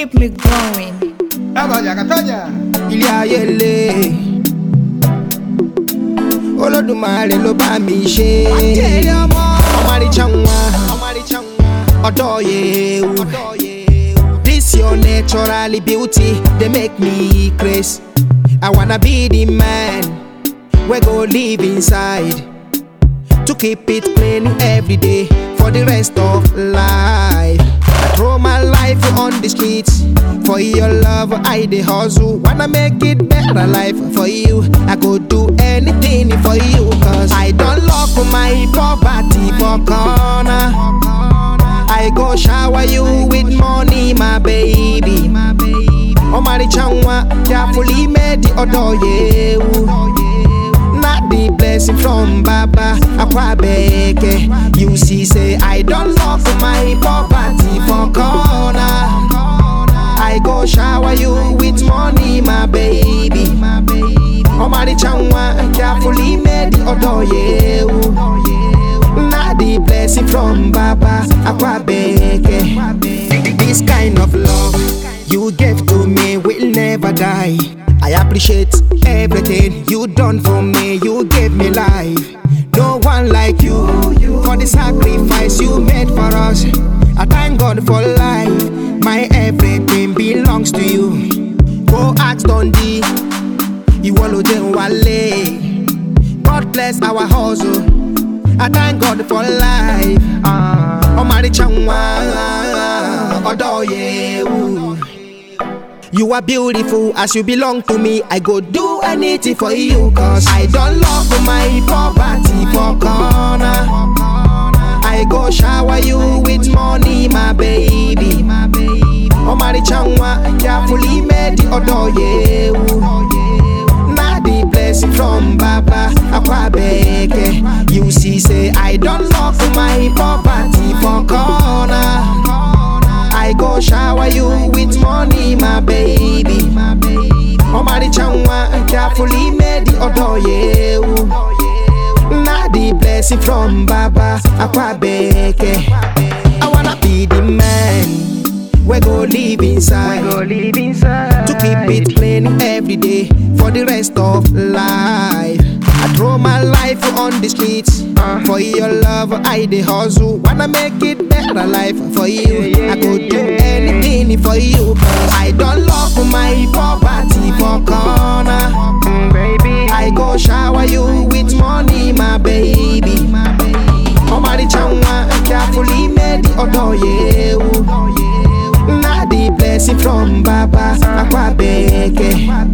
keep me going. Katonya, Katonya. ilé ayé le olódùmarè ló bá mi ṣe ọmọrìṣà wọn ọdọ yewu this your natural beauty dey make me craze i wanna be the man wey go live inside to keep it clean every day for the rest of life. I throw my life on the streets for your love. I dey hustle, wanna make it better life for you. I go do anything for you, cause I don't lock my poverty for corner. I go shower you with money, my baby. Omaricha nwa, carefully made the odor yewu. Not the blessing from Baba Akwabeke. You see, say I don't love my poverty for corner. I go shower you with money, my baby. Omari chanwa, carefully made the odor yewu. Not the blessing from Baba Akwabeke. This kind of love you gave to me will never die. I appreciate everything you done for me. You gave me life. No one like you for the sacrifice you made for us. I thank God for life. My everything belongs to you. Go ask Dundee. Ìwọ ló jẹ́ wálé. God bless our hustle. I thank God for life. Ọmọrìṣà wọn ọ̀dọ́ yewu. You are beautiful as you belong to me. I go do anything for you, cause I don't love my poverty for corner. I go shower you with money, my baby. Omari chanwa, carefully made the odor yewu. Na the blessing from Baba Akwabeke. You see, say I don't love my poverty for corner. I go shower you with money, my baby. Omari chanwa, carefully made the odor yewu. Na the blessing from Baba Akwabeke. I wanna be the man we go live inside. live inside. to keep it clean every day for the rest of life. I throw my life on the streets for your love. I dey hustle, wanna make it better life for you. I go do anything for you, cause I don't love my poverty for corner. baby. I go shower you with money, my baby. Omari chanwa, carefully made the odor yewu. Na the blessing from Baba Akwabeke.